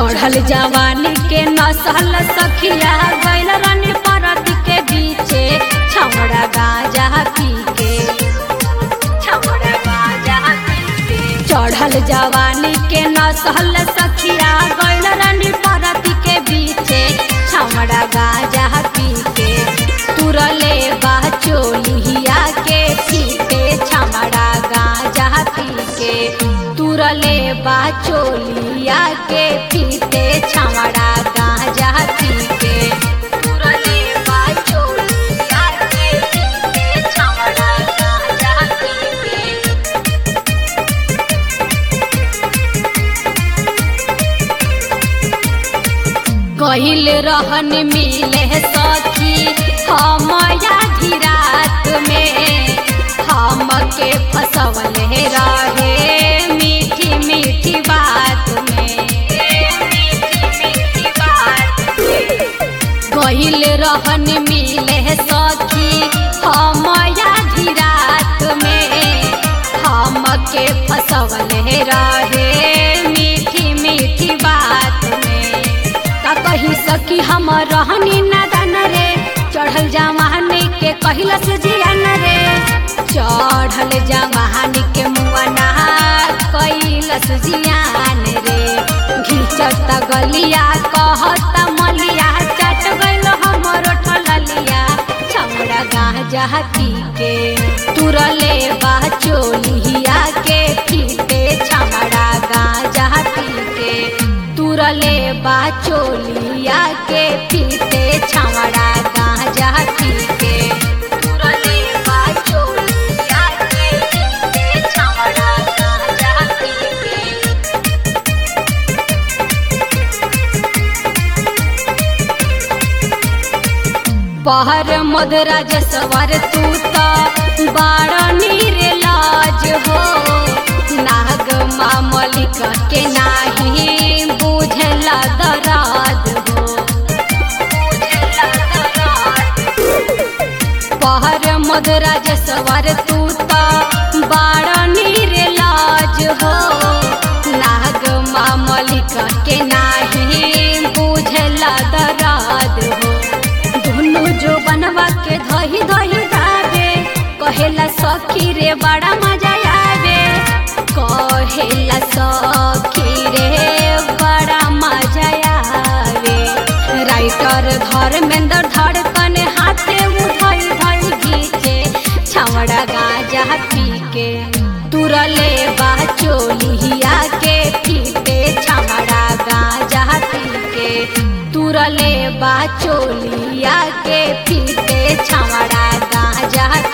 चढ़ल जवानी के नसल सखिया गैल रानी परत के बीचे छमड़ा गाजा पी के छमड़ा गाजा पी के चढ़ल जवानी के नसल सखिया गैल रानी परत के बीचे छमड़ा गाजा पी के तुरले बा चोलिया के फीके छमड़ा गाजा पी के तुरले बा चोलिया के फीते छमड़ा गाजा पी के तुरले बा चोलिया के फीते छमड़ा गाजा पी के कहिल रहन मिले सखी हम आधी रात में हमके फसवल रहे मीठी मीठी बात में कहिल रहन मिले सखी हम आधी रात में हमके फसवल रहे मीठी मीठी बात में का कही सकी हम रहनी नादान रे चढ़ल जवानी के कहिला से जियान रे चढ़ल जवानी के मुआना कैलस जियान रे घिचत गलिया कहत मलिया चट गइल हमर ठललिया छमड़ा गांजा पी के तुरले बा चोलिया के फीते छमड़ा गांजा पी के तुरले बा चोलिया के फीते छमड़ा गांजा पी के तुरले बा चोलिया के फीते छमड़ा गांजा पी के पहर मधुरा जसवर तू तो बाड़ा नीर लाज हो नाग मामलिक के नाही बुझला दराद हो पहर मधुरा जसवर तू तो बाड़ा नीर लाज हो नाग मामलिक के नाही बुझला दराद हो दुनु जो बनवा के धही धही दावे कहेला सखी रे बड़ा मजा आवे कहेला सखी रे बड़ा मजा आवे राइटर धर्मेंद्र धड़कन हाथे उधई धई घीचे छवड़ा गाजा पी के तुरले बा चोलिया के फीते छमड़ा गाजा पी के तुरले बा चोलिया के फीते छमड़ा गाजा